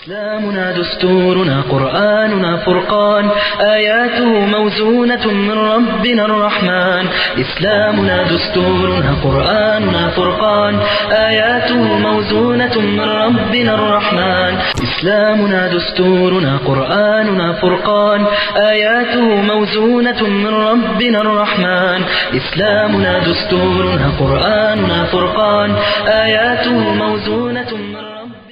إسلامنا دستورنا قرآننا فرقان آياته موزونة من ربنا الرحمن إسلامنا دستورنا قرآننا فرقان آياته موزونة من ربنا الرحمن إسلامنا دستورنا قرآننا فرقان آياته موزونة من ربنا الرحمن إسلامنا دستورنا قرآننا فرقان آياته موزونة من ربنا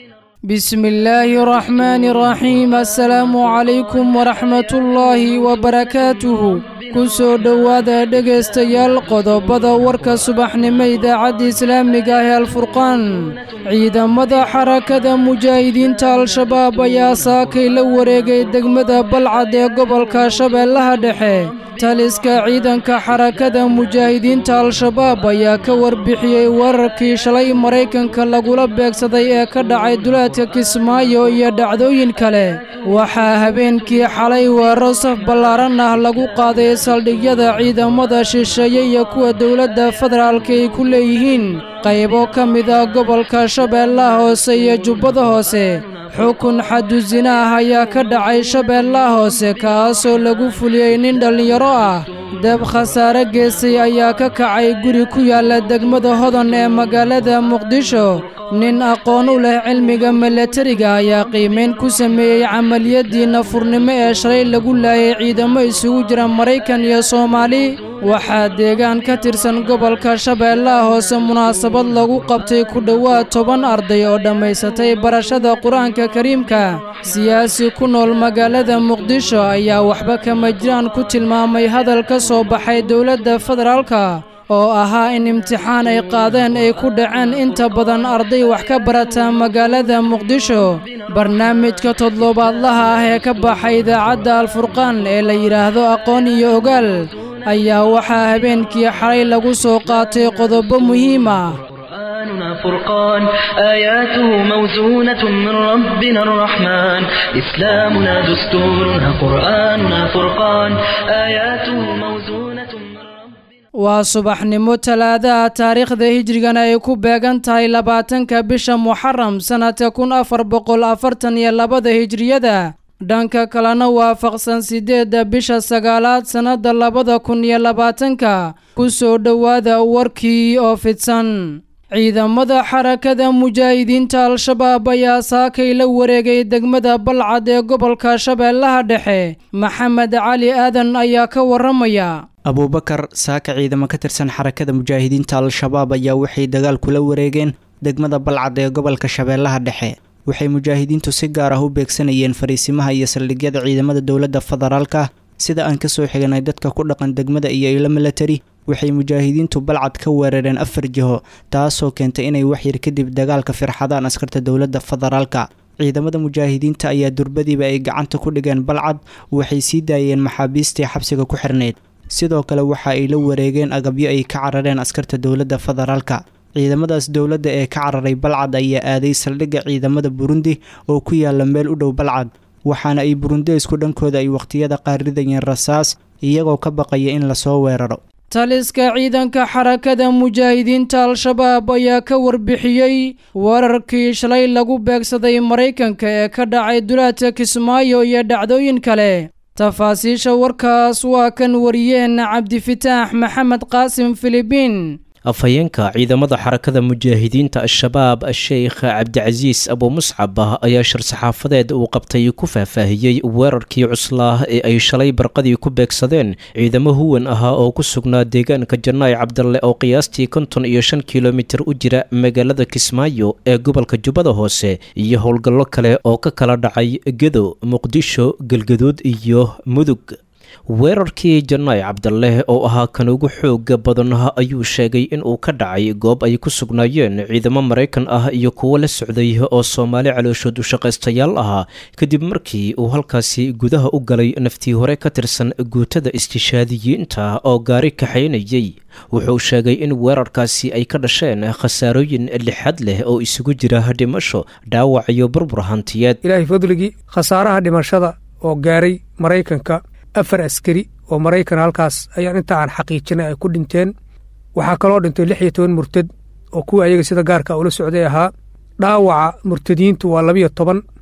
بسم الله الرحمن الرحيم السلام عليكم ورحمة الله وبركاته kusoo dhowaada dhegaystayaal qodobada warka subaxnimo idaacadda islaamiga ah ee alfurqaan ciidamada xarakada mujaahidiinta al-shabaab ayaa saakay la wareegay degmada balcad ee gobolka shabeellaha dhexe taliska ciidanka xarakada mujaahidiinta al-shabaab ayaa ka warbixiyey weerarkii shalay maraykanka lagula beegsaday ee ka dhacay duleedka kismaayo iyo dhacdooyin kale waxaa habeenkii xalay weeraro saf ballaaran ah lagu qaaday saldhigyada ciidamada shisheeye iyo kuwa dowladda federaalka ay ku leeyihiin qaybo ka mid ah gobolka shabeellaha hoose iyo jubbada hoose xukun xadusina ah ayaa ka dhacay shabeellaha hoose kaasoo lagu fuliyey nin dhallinyaro ah dab khasaare geesay ayaa ka kacay guri ku yaalla degmada hodan ee magaalada muqdisho nin aqoon u leh cilmiga milatariga ayaa qiimayn ku sameeyey camaliyadii nafurnimo ee shalay lagu laayay ciidamo isugu jira maraykan iyo soomaali waxaa deegaan ka tirsan gobolka shabeellaha hoose munaasabad lagu qabtay ku dhowaad toban arday oo dhammaysatay barashada qur-aanka kariimka siyaasi ku nool magaalada muqdisho ayaa waxba kama jiraan ku tilmaamay hadal ka soo baxay dowladda federaalka oo ahaa in imtixaan ay qaadeen ay ku dhaceen inta badan arday wax ka barata magaalada muqdisho barnaamijka toddobaadlaha ah ee ka baxay idaacadda alfurqaan ee la yidhaahdo aqoon iyo ogaal ayaa waxaa habeenkii xalay lagu soo qaatay qodobo muhiim ah قرآننا فرقان آياته موزونة من ربنا الرحمن إسلامنا دستورنا قرآننا فرقان آياته موزونة من ربنا waa subaxnimo talaadaha taariikhda hijrigana ay ku beegan tahay labaatanka bisha muxaram sannadka kun afar boqol afartan iyo labada hijriyada dhanka kalena waafaqsan siddeedda bisha sagaalaad sannadda labada kun iyo labaatanka ku soo dhowaada warkii oo fidsan ciidamada xarakada mujaahidiinta al-shabaab ayaa saakay la wareegay degmada balcad ee gobolka shabeellaha dhexe maxamed cali aadan ayaa ka waramaya abuubakar saaka ciidamo ka tirsan xarakada mujaahidiinta al-shabaab ayaa waxay dagaal kula wareegeen degmada balcad ee gobolka shabeellaha dhexe waxay mujaahidiintu si gaar ah u beegsanayeen fariisimaha iyo saldhigyada ciidamada dowladda federaalka sida aan kasoo xiganay dadka ku dhaqan degmada iyo ilo milatari waxay mujaahidiintu balcad ka weerareen afar jiho taasoo keentay inay waxyar kadib dagaalka firxadaan askarta dowladda federaalka ciidamada mujaahidiinta ayaa durbadiiba ay gacanta ku dhigeen balcad waxay sii daayeen maxaabiistii xabsiga ku xirnayd sidoo kale waxa ay la wareegeen agabyo ay ka carareen askarta dowladda federaalka ciidamadaas dowladda ee ka cararay balcad ayaa aaday saldhigga ciidamada burundi oo ku yaala meel u dhow balcad waxaana ay burundeysku dhankooda ay wakhtiyada qaar ridayeen rasaas iyagoo ka baqaya in lasoo weeraro taliska ciidanka xarakada mujaahidiinta al-shabaab ayaa ka warbixiyey weerarkii shalay lagu beegsaday maraykanka ee ka dhacay dulaadka kismaayo iyo dhacdooyin kale tafaasiisha warkaas waa kan wariyeen cabdifitaax maxamed qaasim filibiin afhayeenka ciidamada xarakada mujaahidiinta al-shabaab sheikh cabdicasiis abumuscab ayaa shir-saxaafadeed uu qabtay ku faahfaahiyey weerarkii cuslaah ee ay shalay barqadii ku beegsadeen ciidamo huwan ahaa oo ku sugnaa deegaanka janaayi cabdalle oo qiyaastii konton iyo shan kilomitir u jira magaalada kismaayo ee gobolka jubbada hoose iyo howlgallo kale oo ka kala dhacay gedo muqdisho galgaduud iyo mudug weerarkii janaay cabdaleh oo ahaa kan ugu xooga badan ayuu sheegay in uu ka dhacay goob ay ku sugnaayeen ciidamo maraykan ah iyo kuwo la socday oo soomaali calooshood ushaqaystayaal ahaa kadib markii uu halkaasi gudaha u galay naftii hore ka tirsan guutada istishaadiyiinta oo gaari kaxaynayay wuxuu sheegay in weerarkaasi ay ka dhasheen khasaarooyin lixad leh oo isugu jira dhimasho dhaawac iyo burbur hantiyeed ilaahay fadligii khasaaraha dhimashada oo gaaray maraykanka afar askari oo maraykan halkaas ayaan inta aan xaqiijinay ay ku dhinteen waxaa kaloo dhintay lix iyo toban murtad oo kuwa ayaga sida gaarka ula socday ahaa dhaawaca murtadiintu waa labiyo toban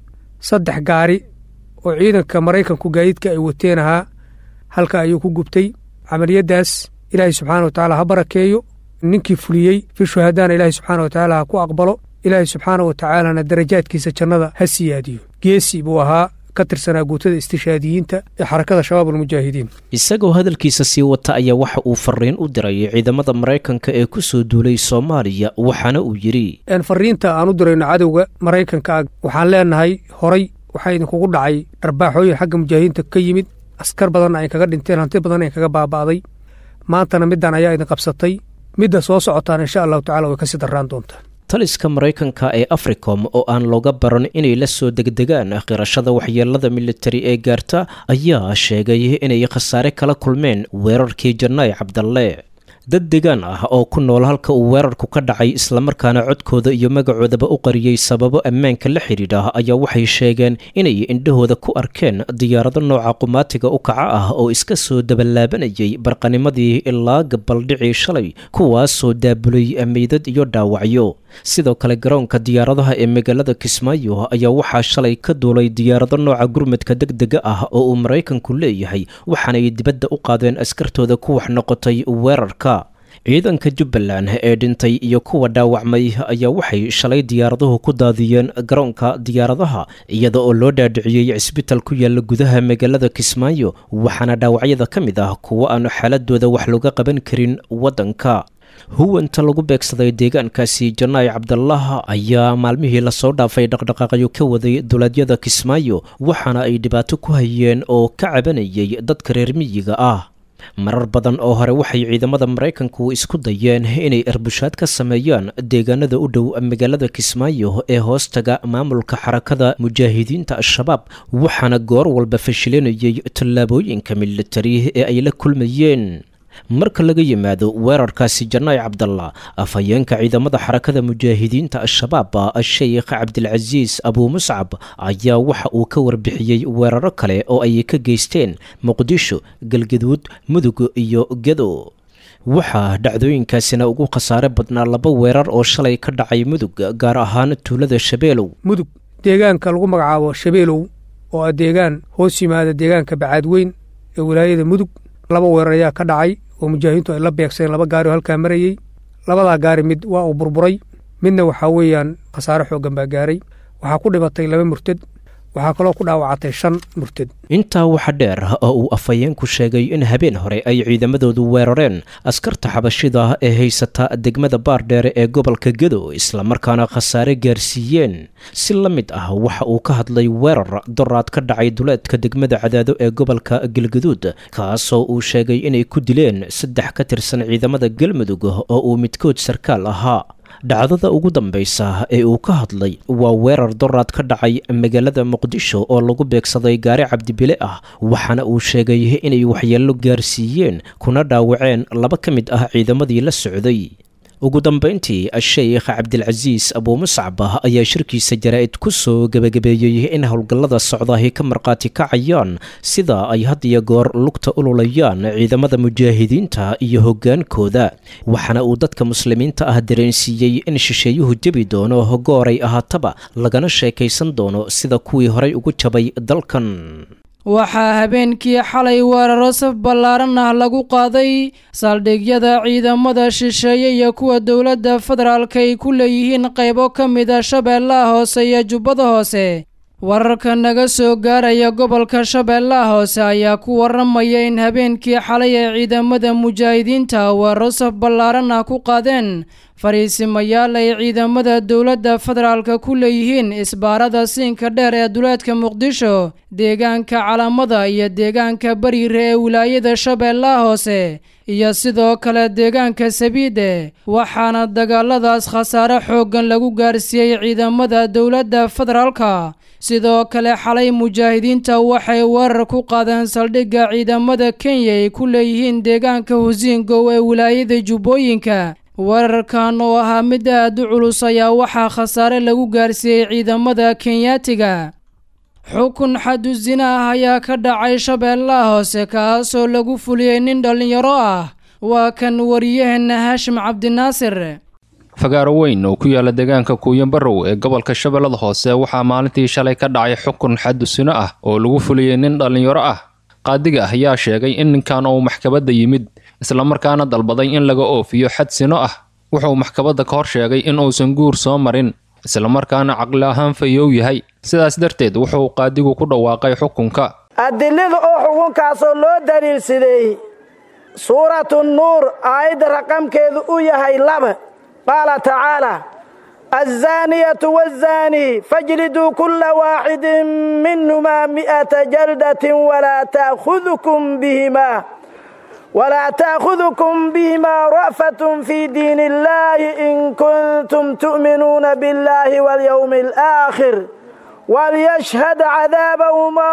saddex gaari oo ciidanka maraykanku gaadiidka ay wateen ahaa halka ayuu ku gubtay camaliyaddaas ilaahay subxaana wa tacaala ha barakeeyo ninkii fuliyey fi shuhadaana ilaahay subxaana wa tacaala ha ku aqbalo ilaahay subxaana wa tacaalana darajaadkiisa jannada ha siyaadiyo geesi buu ahaa ka tirsanaa guutada istishaadiyiinta ee xarakada shabaab almujaahidiin isagoo hadalkiisa sii wata ayaa waxa uu fariin u diray ciidamada maraykanka ee ku soo duulay soomaaliya waxaana uu yidhi fariinta aan u dirayno cadowga maraykanka waxaan leenahay horay waxaa idinkugu dhacay dharbaaxooyin xagga mujaahidiinta ka yimid askar badanna ay kaga dhinteen hanti badanna ay kaga baaba'day maantana middan ayaa idin qabsatay midda soo socotaan insha allahu tacala way kasii darraan doontaa taliska maraykanka ee africom oo aan looga baran inay la soo degdegaan qirashada waxyeelada militari ee gaarta ayaa sheegay inay khasaare kala kulmeen weerarkii jannaay cabdalle dad degaan ah oo ku nool halka uu weerarku ka dhacay islamarkaana codkooda iyo magacoodaba u qariyey sababo ammaanka la xidhiidha ayaa waxay sheegeen inay indhahooda ku arkeen diyaarado nooca qumaatiga u kaca ah oo iska soo dabalaabanayay barqanimadii ilaa gabaldhicii shalay kuwaasoo daabulay meydad iyo dhaawacyo sidoo kale garoonka diyaaradaha ee magaalada kismaayo ayaa waxaa shalay ka duulay diyaarado nooca gurmadka deg dega ah oo uu maraykanku leeyahay waxaanay dibadda u qaadeen askartooda ku wax noqotay weerarka ciidanka jubbaland ee dhintay iyo kuwa dhaawacmay ayaa waxay shalay diyaaraduhu ku daadiyeen garoonka diyaaradaha iyada oo loo dhaadhiciyey cisbital ku yaalla gudaha magaalada kismaayo waxaana dhaawacyada ka mid ah kuwo aan xaaladooda wax looga qaban karin waddanka huwanta lagu beegsaday deegaankaasi jannaay cabdalaah ayaa maalmihii lasoo dhaafay dhaqdhaqaaqyo ka waday dowladyada kismaayo waxaana ay dhibaato ku hayeen oo ka cabanayay dadka reer miyiga ah marar badan oo hore waxay ciidamada maraykanku isku dayeen inay erbushaad ka sameeyaan deegaanada u dhow magaalada kismaayo ee hoostaga maamulka xarakada mujaahidiinta al-shabaab waxaana goor walba fashilinayay tallaabooyinka militari ee ay la kulmayeen marka laga yimaado weerarkaasi jannaay cabdalla afhayeenka ciidamada xarakada mujaahidiinta al-shabaab sheikh cabdilcasiis abuu muscab ayaa waxa uu ka warbixiyey weeraro kale oo ay ka geysteen muqdisho galgaduud mudug iyo gedo waxaa dhacdooyinkaasina ugu khasaare badnaa laba weerar oo shalay ka dhacay mudug gaar ahaan tuulada shabeelow mudug deegaanka lagu magacaabo shabeelow oo ah deegaan hoos yimaada deegaanka bacaadweyn ee wilaayada mudug laba weerar ayaa ka dhacay oo mujaahidiintu ay la beegseen laba gaari oo halkaa marayey labadaa gaari mid waa uu burburay midna waxaa weeyaan khasaare xooggan baa gaaray waxaa ku dhimatay laba murtad waxaa kaloo ku dhaawacatay shan murtad intaa waxa dheer oo uu afhayeenku sheegay in habeen hore ay ciidamadoodu weerareen askarta xabashida ee haysata degmada baardheere ee gobolka gedo islamarkaana khasaare gaarsiiyeen si la mid ah waxa uu ka hadlay weerar doraad ka dhacay duleedka degmada cadaado ee gobolka galgaduud kaasoo uu sheegay inay ku dileen saddex ka tirsan ciidamada galmudug oo uu midkood sarkaal ahaa dhacdada ugu dambaysa ee uu ka hadlay waa weerar doraad ka dhacay magaalada muqdisho oo lagu beegsaday gaari cabdibile ah waxaana uu sheegay inay waxyeello gaarsiiyeen kuna dhaawaceen laba ka mid ah ciidamadii la socday ugu dambayntii sheikh cabdilcasiis abuu muscab ayaa shirkiisa jaraa'id ku soo gebagabeeyey in howlgallada socdaahi ka markhaati kacayaan sida ay had iyo goor lugta ululayaan ciidamada mujaahidiinta iyo hoggaankooda waxaana uu dadka muslimiinta ah dareensiiyey in shisheeyuhu jebi doono gooray ahaataba lagana sheekaysan doono sida kuwii horay ugu jabay dalkan waxaa habeenkii xalay weeraro saf ballaaran ah lagu qaaday saldhigyada ciidamada shisheeye iyo kuwa dowladda federaalk ay ku leeyihiin qaybo ka mida shabeellaha hoose iyo jubbada hoose wararka naga soo gaaraya gobolka shabeellaha hoose ayaa ku waramaya in habeenkii xalay ay ciidamada mujaahidiinta weeraro saf ballaaran ah ku qaadeen fariisimayaal ay ciidamada dowladda federaalka ku leeyihiin isbaarada siinka dheer ee duleedka muqdisho deegaanka calamada iyo deegaanka bariire ee wilaayada shabeellaha hoose iyo sidoo kale deegaanka sabiide waxaana dagaaladaas khasaare xooggan lagu gaarsiiyey ciidamada dowladda federaalka sidoo kale xalay mujaahidiinta waxay weerar ku qaadeen saldhigga ciidamada kenya ay ku leeyihiin deegaanka husiingow ee wilaayada jubbooyinka weerarkan oo ahaa mid aad u culus ayaa waxaa khasaare lagu gaarsiiyey ciidamada kenyaatiga xukun xadu sina ah ayaa ka dhacay shabeellaha hoose kaasoo lagu fuliyey nin dhallinyaro ah waa kan wariyaheenna haashim cabdinaasir fagaaro weyn oo ku yaala deegaanka kuuyanbarow ee gobolka shabeellada hoose waxaa maalintii shalay ka dhacay xukun xadusino ah oo lagu fuliyey nin dhallinyaro ah qaadiga ah ayaa sheegay in ninkan uu maxkamadda yimid islamarkaana dalbaday in laga oofiyo xad sino ah wuxuu maxkamadda ka hor sheegay in uusan guur soo marin islamarkaana caqli ahaan fayow yahay sidaas darteed wuxuu qaadigu ku dhawaaqay xukunka adilada oo xukunkaasoo loo daliilsadeeyey suuratu nuur aayadda raqamkeedu u yahay laba qaala tacaala alzaaniyatu wazaanii fajliduu kulla waaxidin minhumaa mi'ata jaldatin walaa ta'khudukum bihimaa ولا تأخذكم بهما رأفة في دين الله إن كنتم تؤمنون بالله واليوم الآخر وليشهد عذابهما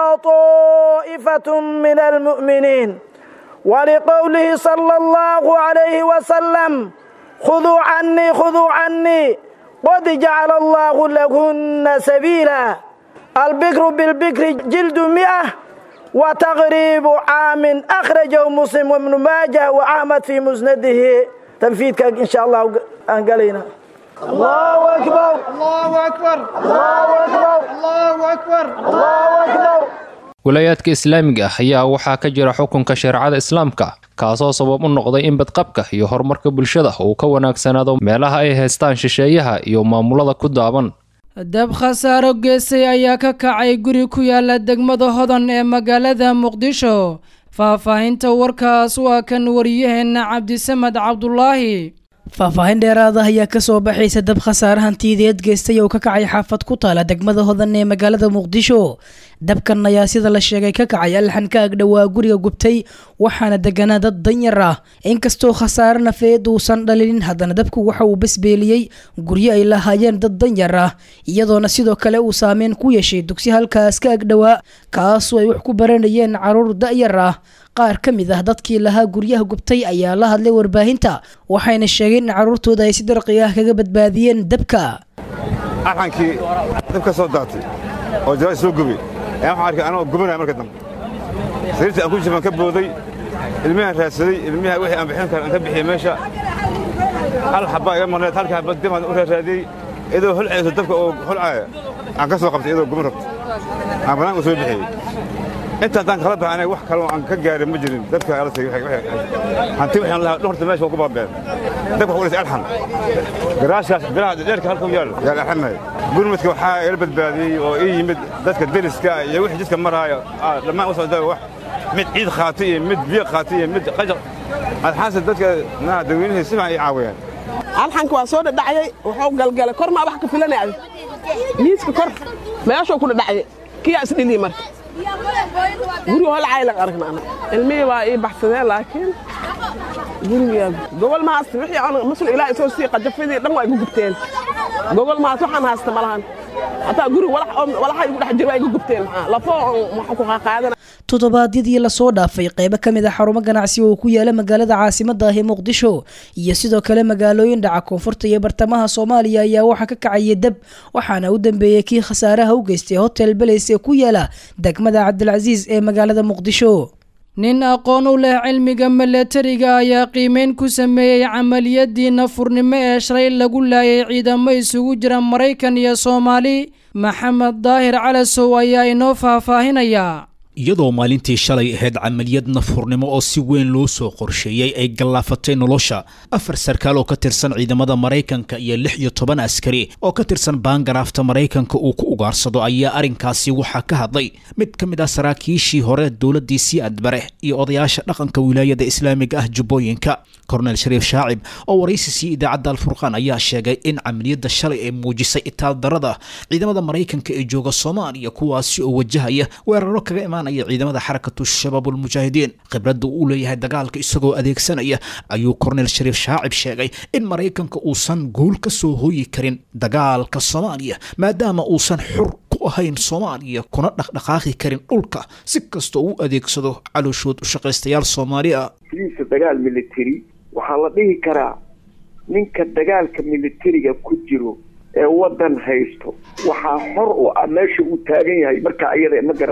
طائفة من المؤمنين ولقوله صلى الله عليه وسلم خذوا عني خذوا عني قد جعل الله لهن سبيلا البكر بالبكر جلد مئة وتغريب عام أخرجه مسلم وابن ماجه وأحمد في مسنده تنفيذك إن شاء الله أنقلينا الله أكبر الله أكبر الله أكبر الله أكبر الله أكبر walaayaadka islaamiga ah ayaa waxaa ka jira xukunka shareecada islaamka kaasoo sabab u noqday in badqabka iyo horumarka bulshada uu ka wanaagsanaado meelaha ay haystaan shisheeyaha iyo maamulada ku daaban dab khasaaro geesay ayaa ka kacay guri ku yaala degmada hodan ee magaalada muqdisho faahfaahinta warkaas waa kan wariyaheenna cabdisamed cabdulaahi faahfaahin dheeraada ayaa kasoo baxaysa dab khasaare hantiyadeed geystay oo ka kacay xaafad ku taala degmada hodan ee magaalada muqdisho dabkan ayaa sida la sheegay ka kacay alxan ka agdhowaa guriga gubtay waxaana deganaa dad danyar ah inkastoo khasaare nafeed uusan dhalinin haddana dabku waxa uu basbeeliyey guryo ay lahaayeen dad danyar ah iyadoona sidoo kale uu saameyn ku yeeshay dugsi halkaas ka agdhowaa kaasoo ay wax ku baranayeen caruur da'yar ah qaar ka mid ah dadkii lahaa guryaha gubtay ayaa la hadlay warbaahinta waxayna sheegeen in carruurtooda ay si darqi ah kaga badbaadiyeen dabka arxankii dab ka soo daatay oo jalaal soo gubay ayaan waxaan arkay anoo gubanaya marka dambe sariirtii aan ku jirban ka booday ilmihaan raadsaday ilmiha wixii aan bixin kara aan ka bixiyey meesha hal xabbaa iga marneed halka xabba dimaan u raaraadiyey iyadoo holcayso dabka oo holcaaya aan ka soo qabtay iyadoo guban rabta aan banaanka soo bixiyey inta haddaan kala baxay aniga wax kaloo aan ka gaarin ma jirin dabka ala tagay hanti waxaan lahaa dhorta meesha waa ku baabeen dabka waxu dhisay alxan garaashaas biraha dheerka halka u yaal yaa alxanay gurmadka waxaa ila badbaadiyey oo ii yimid dadka deriska iyo wixii jidka maraayo dhammaan u socdaa wax mid ciid qaatay iyo mid biyo qaatay iyo mid qajaq alxaanse dadka naha dadweynihii si fiican ii caawiyeen alxanka waa soo dhadhacayay wuxuu galgalay kor maa wax ka filanaya miiska kor meeshuu ku dhadhacayay kiyaa isdhilii marka guriga holcaylan aragna ana ilmihii waa ii baxsadeen laakiin guriga gobol ma haysta wixii aan masul ilaa isoo sii qajafidii dhan waa igu gubteen gobol ma haysta waxaan haysta ma lahan hataa guriga walaxa igu dhex jira waa igu gubteen maxaa lafo waxaan ku qaaqaadana toddobaadyadii lasoo dhaafay qaybo ka mid a xarumo ganacsi oo ku yaala magaalada caasimadda ah ee muqdisho iyo sidoo kale magaalooyin dhaca koonfurta iyo bartamaha soomaaliya ayaa waxaa ka kacaya dab waxaana u dambeeyey kii khasaaraha u geystay hotel beleys ee ku yaala degmada cabdilcasiis ee magaalada muqdisho nin aqoon u leh cilmiga milatariga ayaa qiimeyn ku sameeyey camaliyadii nafurnimo ee shalay lagu laayay ciidamo isugu jira maraykan iyo soomaali maxamed daahir calasow ayaa inoo faahfaahinaya iyadoo maalintii shalay ahayd camaliyad nafurnimo oo si weyn loo soo qorsheeyey ay gallaafatay nolosha afar sarkaal oo ka tirsan ciidamada maraykanka iyo lix iyo toban askari oo ka tirsan baangaraafta maraykanka uu ku ugaarsado ayaa arrinkaasi waxaa ka hadlay mid ka mid ah saraakiishii hore dowladdii sii adbare iyo odayaasha dhaqanka wilaayada islaamiga ah jubbooyinka kornel shariif shaacib oo waraysiisii idaacadda alfurqaan ayaa sheegay in camaliyadda shalay ay muujisay itaaldarada ciidamada maraykanka ee jooga soomaaliya kuwaasi oo wajahaya weeraro kaga imaanaya ciidamada xarakatu shabaabulmujaahidiin khibradda uu leeyahay dagaalka isagoo adeegsanaya ayuu kornel shariif shaacib sheegay in maraykanka uusan guul ka soo hooyi karin dagaalka soomaaliya maadaama uusan xur ku ahayn soomaaliya kuna dhaqdhaqaaqi karin dhulka si kastoo u adeegsado calooshood ushaqaystayaal soomaaliya liisa dagaal military waxaa la dhihi karaa ninka dagaalka militariga ku jiro ee waddan haysto waxaa xor u ah meesha uu taagan yahay marka ayada ma garat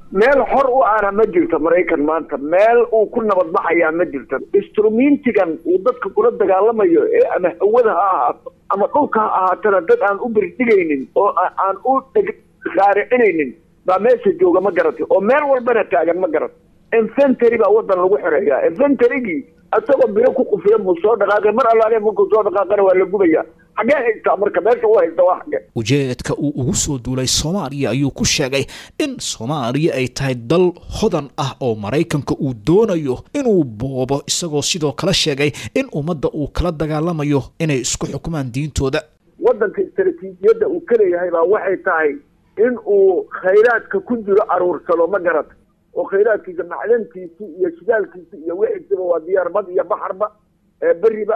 meel xor u ahna ma jirto maraykan maanta meel uu ku nabadbaxayaa ma jirto instrumintigan uu dadka kula dagaalamayo ee ama hawada ha ahaato ama dhulka ha ahaatana dad aan u birdhigaynin oo aan u raaricinaynin baa meesha jooga ma garatay oo meel walbana taagan ma garat infentary baa wadan lagu xoreeyaa inventarygii isagoo biro ku qufiya buu soo dhaqaaqay mar allaale markuu soo dhaqaaqana waa la gubaya xaggee haystaa marka meesha u haysta waa xagge ujeedka uu ugu soo duulay soomaaliya ayuu ku sheegay in soomaaliya ay tahay dal hodan ah oo maraykanka uu doonayo inuu boobo isagoo sidoo kale sheegay in ummadda uu kala dagaalamayo inay isku xukumaan diintooda wadanka istaraatiijiyadda uu ka leeyahay baa waxay tahay in uu khayraadka ku jiro aruursado ma garata oo khayraadkiisa macdantiisi iyo shidaalkiisi iyo wixiisiba waa diyaarbad iyo baxarba ee beriba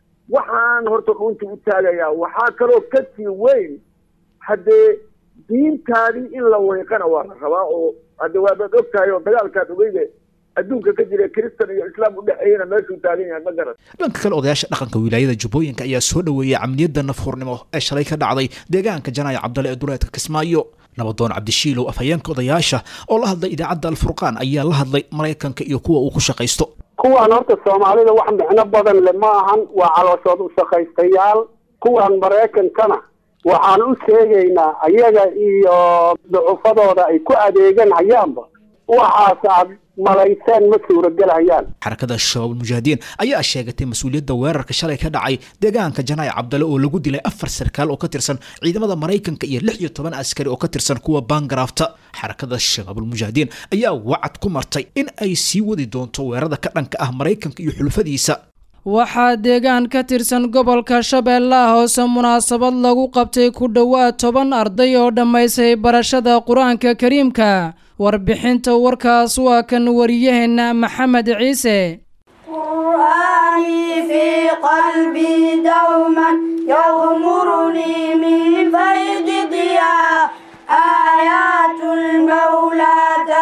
waxaan horta dhunta u taagayaa waxaa kaloo ka sii weyn haddee diintaadii in la weyqana waa la rabaa oo hadde waabaad og tahay oo dagaalkaad ogeyde adduunka ka jira kristan iyo islaam udhexeeyana meeshuu taagan yahay ma garan dhanka kale odayaasha dhaqanka wilaayada jubbooyinka ayaa soo dhoweeyay camaliyadda nafhurnimo ee shalay ka dhacday deegaanka janaayo cabdale ee duleedka kismaayo nabadoon cabdishiilow afhayeenka odayaasha oo la hadlay idaacadda alfurqaan ayaa la hadlay maraykanka iyo kuwa uu ku shaqaysto kuwaan horta soomaalida wax micno badan le ma ahan waa calooshood u shaqaystayaal kuwaan maraykankana waxaan u sheegaynaa ayaga iyo ducufadooda ay ku adeegan hayaanba waxaas aad malayseen ma suuragelhayaan xarakada shabaab mujaahidiin ayaa sheegatay mas-uuliyadda weerarka shalay ka dhacay deegaanka janaayo cabdale oo lagu dilay afar sarkaal oo ka tirsan ciidamada maraykanka iyo lix iyo toban askari oo ka tirsan kuwa baangaraafta xarakada shabaabulmujaahidiin ayaa wacad ku martay in ay sii wadi doonto weerarada ka dhanka ah maraykanka iyo xulufadiisa waxaa deegaan ka tirsan gobolka shabeellaha hoose munaasabad lagu qabtay ku dhowaad toban arday oo dhammaysay barashada qur-aanka kariimka warbixinta warkaas waa kan wariyaheenna maxamed ciise قرآني في قلبي دوما يغمرني من فيض ضياء آيات المولى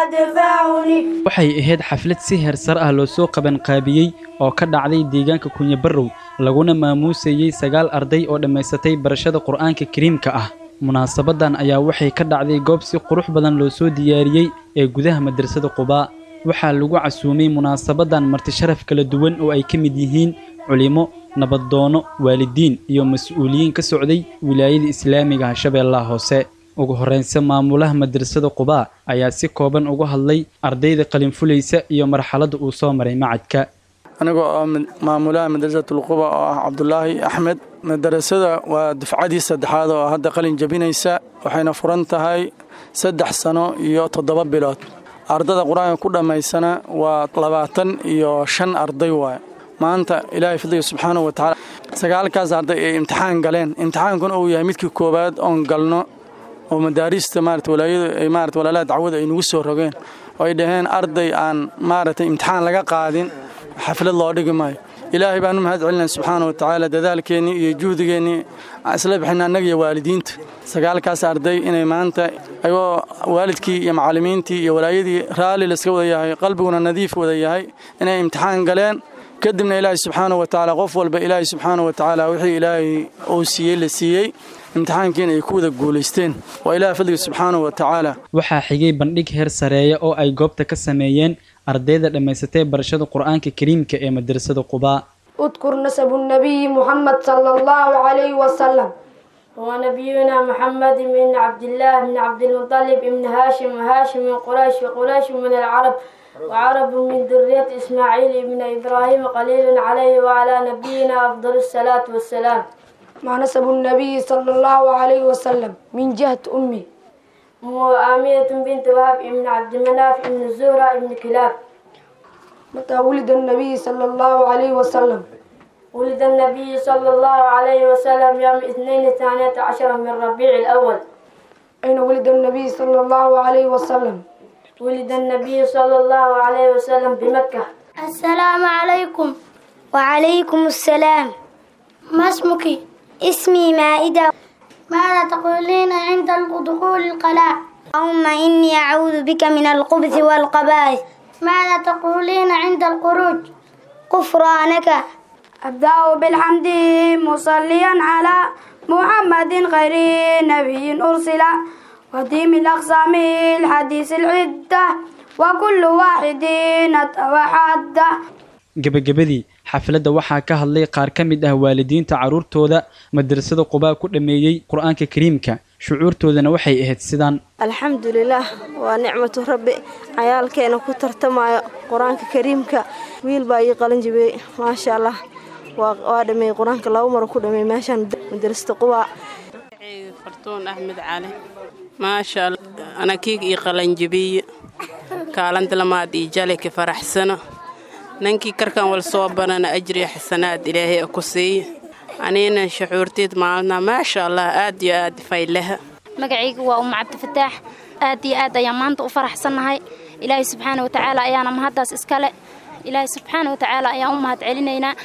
تدفعني waxay ahayd xaflad si heersar ah loo soo qabanqaabiyey oo ka dhacday deegaanka kunyabarrow laguna maamuusayey sagaal arday oo dhammaysatay barashada qur'aanka kariimka ah munaasabadan ayaa waxay ka dhacday goob si qurux badan loo soo diyaariyey ee gudaha madrasada qubaa waxaa lagu casuumay munaasabadan martisharaf kala duwan oo ay ka mid yihiin culimo nabadoono waalidiin iyo mas-uuliyiin ka socday wilaayada islaamiga ah shabeellaha hoose ugu horreynse maamulaha madrasada qubaa ayaa si kooban uga hadlay ardayda qalinfulaysa iyo marxaladda uu soo maray macadka anigoo oo maamulaha madrasatulquba oo ah cabdulaahi axmed madarasada waa dufcadii saddexaad oo hadda qalin jabinaysa waxayna furan tahay saddex sano iyo toddoba bilood ardada qur-aanka ku dhammaysana waa labaatan iyo shan arday waay maanta ilaahay fadliga subxaanahu watacaala sagaalkaas arday ay imtixaan galeen imtixaankuna uu yahay midkii koowaad oon galno oo madaarista maarata walaayadu ay maarata walaalaha dacwada ay nagu soo rogeen oo ay dhaheen arday aan maaragtay imtixaan laga qaadin xaflad loo dhigi maayo ilaahay baan u mahad celinaya subxaana wa tacaala dadaalkeennii iyo juhdigeennii aan isla bixina annaga iyo waalidiinta sagaalkaas arday inay maanta ayagoo waalidkii iyo macallimiintii iyo walaayadii raalli layska wada yahay qalbiguna nadiif wada yahay inay imtixaan galeen kadibna ilaahay subxaana wa tacaala qof walba ilaahay subxaana wa tacaala wixii ilaahay uu siiyey la siiyey imtixaankiina ay ku wada guulaysteen waa ilaah fadliga subxaana wa tacaala waxaa xigay bandhig heer sareeya oo ay goobta ka sameeyeen ardayda dhammaysatay barashada qur-aanka kariimka ee madrasada qubaa اذكر نسب النبي محمد صلى الله عليه وسلم هو نبينا محمد بن عبد الله بن عبد المطلب بن هاشم وهاشم من قريش وقريش من العرب وعرب من ذرية إسماعيل بن إبراهيم قليل عليه وعلى نبينا أفضل الصلاة والسلام مع نسب النبي صلى الله عليه وسلم من جهة أمي وآمية بنت وهب بن عبد مناف بن الزهرة بن كلاب متى ولد النبي صلى الله عليه وسلم ولد النبي صلى الله عليه وسلم يوم اثنين ثانية عشر من ربيع الأول أين ولد النبي صلى الله عليه وسلم ولد النبي صلى الله عليه وسلم بمكة السلام عليكم وعليكم السلام ما اسمك؟ اسمي مائدة ماذا تقولين عند دخول القلاع؟ اللهم إني أعوذ بك من الخبث والقبائح ماذا تقولين عند الخروج؟ غفرانك أبدأ بالحمد مصليا على محمد خير نبي أرسل وديم الأقسام الحديث العدة وكل واحد وحده gebagabadii xafladda waxaa ka hadlay qaar ka mid ah waalidiinta carruurtooda madrasada qubaa ku dhammeeyey qur-aanka kariimka shucuurtoodana waxay ahayd sidaan alxamdulilaah waa nicmatu rabbi cayaalkeena ku tartamayo qur-aanka kariimka wiil baa ii qalin jibiyey maasha allah waa dhameeyey qur-aanka laba maro ku dhameeyey meeshaan madrasada qubaa fartuun axmed cali maasha allah anakiig ii qalanjibiye kaalanta lamaad ii jaleki faraxsano nankii karkan wal soo banana ajriya xasanaad ilaahay ku siiye anina shucuurteed maalna maasha allah aad iyo aad faylaha magacayga waa umma cabdifataax aad iyo aad ayaan maanta u faraxsannahay ilaahay subxaana watacaala ayaana mahaddaas iskale ilaahay subxaana watacaala ayaan u mahad celinaynaa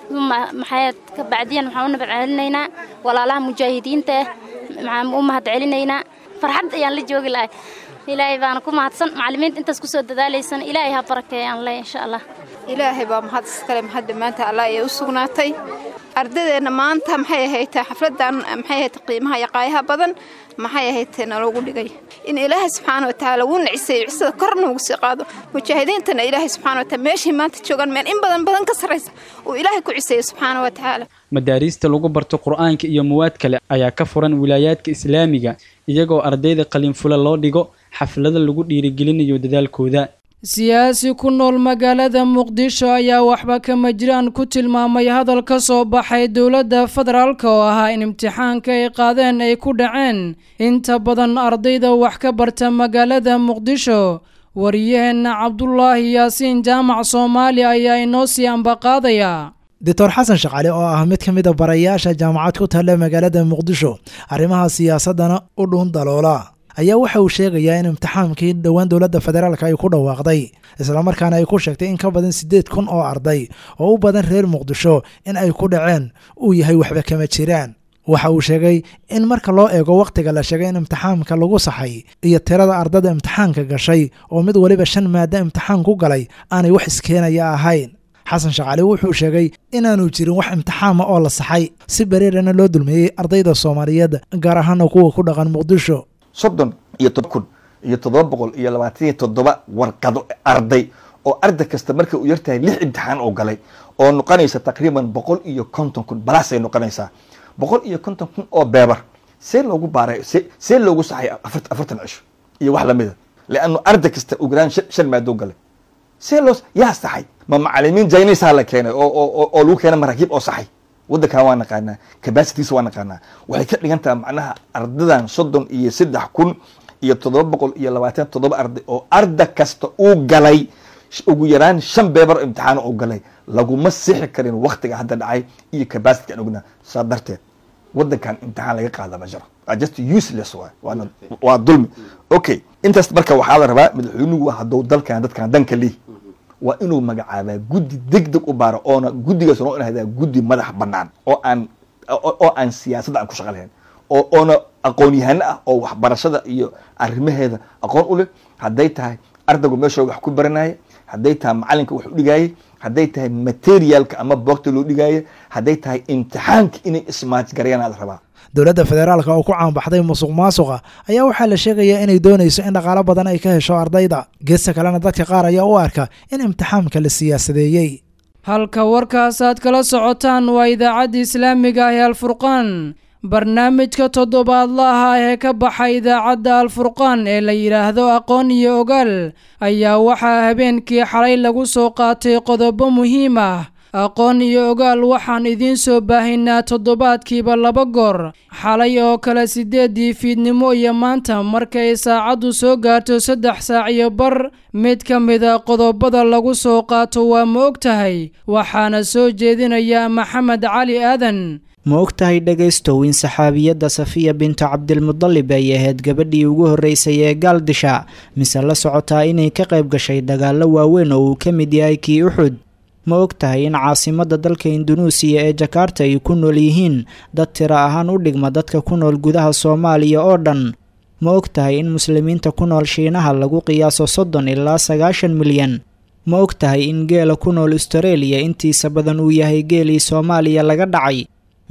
maxayd ka bacdiyan waxaan u nabad celinaynaa walaalaha mujaahidiinta ah maxaan u mahad celinaynaa farxad ayaan la joogi lahay ilaahay baana ku mahadsan macallimiinta intaas kusoo dadaalaysan ilaahay ha barakeeyaan le insha allah ilaahay baa mahad iskale mahadda maanta allah ayay u sugnaatay ardadeenna maanta maxay ahaytee xafladan maxay ahayte qiimaha iyo qaayaha badan maxay ahaytee naloogu dhigay in ilaahay subxaana watacaala wuu naciseeyo cisada kor noogu sii qaado mujaahidiintana ilaahay subxaana wataala meeshay maanta joogaan meel in badan badan ka sarraysa uu ilaahay ku ciseeyo subxaana watacaala madaariista lagu barto qur-aanka iyo muwaad kale ayaa ka furan wilaayaadka islaamiga iyagoo ardayda qalinfula loo dhigo xaflada lagu dhiirigelinayo dadaalkooda siyaasi ku nool magaalada muqdisho ayaa waxba kama jiraan ku tilmaamay hadal ka soo baxay dowladda federaalk oo ahaa in imtixaanka ay qaadeen ay ku dhaceen inta badan ardayda wax ka barta magaalada muqdisho wariyaheenna cabdulaahi yaasiin jaamac soomaali ayaa inoo sii ambaqaadaya doctor xasan shaqale oo ah mid ka mid a barayaasha jaamacad ku taalla magaalada muqdisho arrimaha siyaasaddana u dhuun daloola ayaa waxa uu sheegayaa in imtixaankii dhowaan dowladda federaalka ay ku dhawaaqday islamarkaana ay ku sheegtay in ka badan siddeed kun oo arday oo u badan reer muqdisho in ay ku dhaceen uu yahay waxba kama jiraan waxa uu sheegay in marka loo eego wakhtiga la sheegay in imtixaanka lagu saxay iyo tirada ardada imtixaanka gashay oo mid waliba shan maado imtixaan ku galay aanay wax iskeenaya ahayn xasan shaqaale wuxuu sheegay inaanu jirin wax imtixaama oo la saxay si bareerana loo dulmeeyey ardayda soomaaliyeed gaar ahaana kuwa ku dhaqan muqdisho soddon iyo todoba kun iyo toddoba boqol iyo labaatan iyo toddoba warqado arday oo arday kasta marka uu yartahay lix imtixaan oo galay oo noqonaysa taqriiban boqol iyo konton kun balaasay noqonaysaa boqol iyo konton kun oo beebar see loogu baaray se see loogu saxay afartan cisho iyo wax lamida leannu arday kasta ugu yaraan shan maadoo galay see loo yaa saxay ma macalimiin jaynisaa la keenay oo oo oo lagu keenay maraakiib oo saxay waddankan waa naqaanaa capacitiisa waa naqaanaa waxay ka dhigan tahay macnaha ardadan soddon iyo saddex kun iyo toddoba boqol iyo labaatan toddoba arday oo arda kasta uu galay ugu yaraan shan beebar oo imtixaano uu galay laguma sixi karin waktiga hadda dhacay iyo capacity aan ognaa saa darteed waddankan imtixaan laga qaada ma jiro just useless waay waana waa dulmi okay intaas marka waxaa la rabaa madaxweynuhu hadduu dalkan dadkan danka lihi waa inuu magacaabaa guddi deg deg u baaro oona guddigaas noo inahdaa guddi madax bannaan oo aan oo aan siyaasadda aan ku shaqa lahayn oo oona aqoon-yahano ah oo waxbarashada iyo arrimaheeda aqoon u leh hadday tahay ardaygu meeshooga wax ku baranaya hadday tahay macalinka wax u dhigaayay hadday tahay materialka ama boogta loo dhigaaya hadday tahay imtixaanka inay ismaajgarayaan la rabaa dowladda federaalka oo ku caanbaxday musuq maasuqa ayaa waxaa la sheegayaa inay doonayso in dhaqaalo badan ay ka hesho ardayda geesta kalena dadka qaar ayaa u arka in imtixaamka la siyaasadeeyey halka warkaasaad kala socotaan waa idaacadda islaamiga ah ee alfurqaan barnaamijka toddobaadlaha ee ka baxa idaacadda alfurqaan ee la yidhaahdo aqoon iyo ogaal ayaa waxaa habeenkii xalay lagu soo qaatay qodobo muhiim ah aqoon iyo ogaal waxaan idiin soo baahaynaa toddobaadkiiba laba goor xalay oo kale siddeeddii fiidnimo iyo maanta markay saacaddu soo gaarto saddex saac iyo bar mid ka mida qodobada lagu soo qaato waa ma og tahay waxaana soo jeedinaya maxamed cali aadan ma og tahay dhegaystow in saxaabiyadda safiya bintu cabdilmudalib ay ahayd gabadhii ugu horreysay ee gaaldisha mise la socotaa inay ka qayb gashay dagaallo waaweyn oo uu ka mid yahay kii uxud ma og tahay in caasimadda dalka indunuusiya ee jakarta ay ku nool yihiin dad tiro ahaan u dhigma dadka ku nool gudaha soomaaliya oo dhan ma og tahay in muslimiinta ku nool shiinaha lagu qiyaaso soddon ilaa sagaashan milyan ma og tahay in geela ku nool astareeliya intiisa badan uu yahay geelii soomaaliya laga dhacay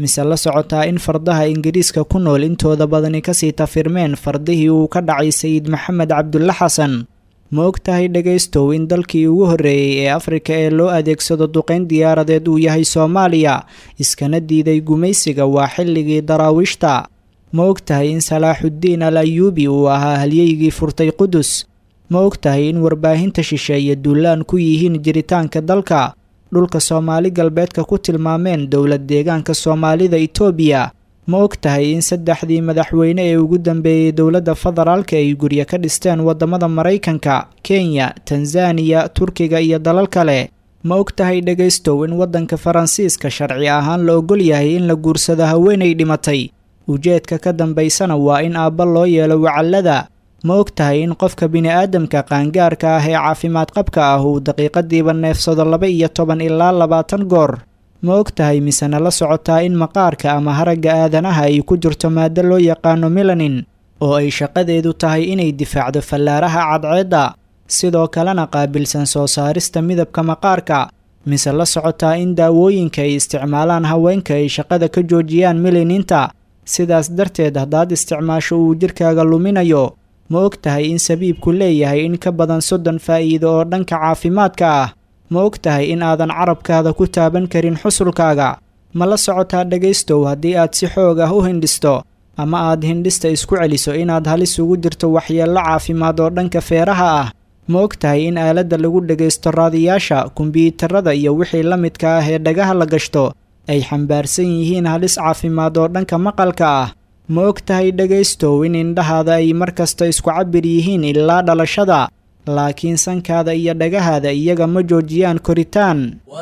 mise la socotaa in fardaha ingiriiska ku nool intooda badani kasii tafirmeen fardihii uu ka dhacay sayid maxamed cabdulle xasan ma og tahay dhegaystow in dalkii ugu horreeyey ee afrika ee loo adeegsado duqayn diyaaradeed uu yahay soomaaliya iskana diiday gumaysiga waa xilligii daraawiishta ma og tahay in salaaxuddiin al ayuubi uu ahaa halyeygii furtay qudus ma og tahay in warbaahinta shisheeye duulaan ku yihiin jiritaanka dalka dhulka soomaali galbeedka ku tilmaameen dowlad deegaanka soomaalida itoobiya ma og tahay in saddexdii madaxweyne ee ugu dambeeyey dowladda federaalka ay guryo ka dhisteen waddamada maraykanka kenya tanzaniya turkiga iyo dalal kale ma og tahay dhegaystow in waddanka faransiiska sharci ahaan la ogol yahay in la guursado haweenay dhimatay ujeedka ka dambaysana waa in aabba loo yeelo wacallada ma og tahay in qofka bini-aadamka qaangaarka ah ee caafimaad qabka ah uu daqiiqadiiba neefsado laba iyo toban ilaa labaatan goor ma og tahay misena la socotaa in maqaarka ama haragga aadanaha ay ku jirto maado loo yaqaano melanin oo ay shaqadeedu tahay inay difaacdo fallaaraha cadceedda sidoo kalena qaabilsan soo saarista midabka maqaarka mise la socotaa in daawooyinka ay isticmaalaan haweenka ay shaqada ka joojiyaan melaninta sidaas darteed haddaad isticmaasho uu jirkaaga luminayo ma og tahay in sabiibku leeyahay in ka badan soddon faa'iido oo dhanka caafimaadka ah ma og tahay in aadan carabkaada ku taaban karin xusulkaaga ma la socotaa dhegaystow haddii aad si xoog ah u hindhisto ama aad hindhista isku celiso inaad halis ugu jirto waxyeello caafimaad oo dhanka feeraha ah ma og tahay in aaladda lagu dhegaysto raadiyaasha kombyuutarada iyo wixii la midka ah ee dhagaha la gashto ay xambaarsan yihiin halis caafimaad oo dhanka maqalka ah ma og tahay dhegaystow in indhahaada ay mar kasta isku cabir yihiin ilaa dhalashada laakiin sankaada iyo dhagahaada iyaga ma joojiyaan koritaan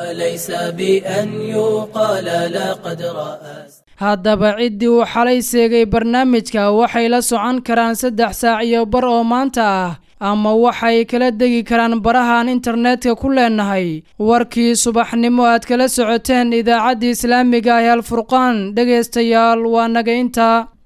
haddaba ciddii uu xalay seegay barnaamijka waxay la socon karaan saddex saac iyo bar oo maanta ah ama waxay kala degi karaan barahaan internetka ku leenahay warkii subaxnimo aad kala socoteen idaacaddii islaamiga ah ee alfurqaan dhegaystayaal waa naga intaa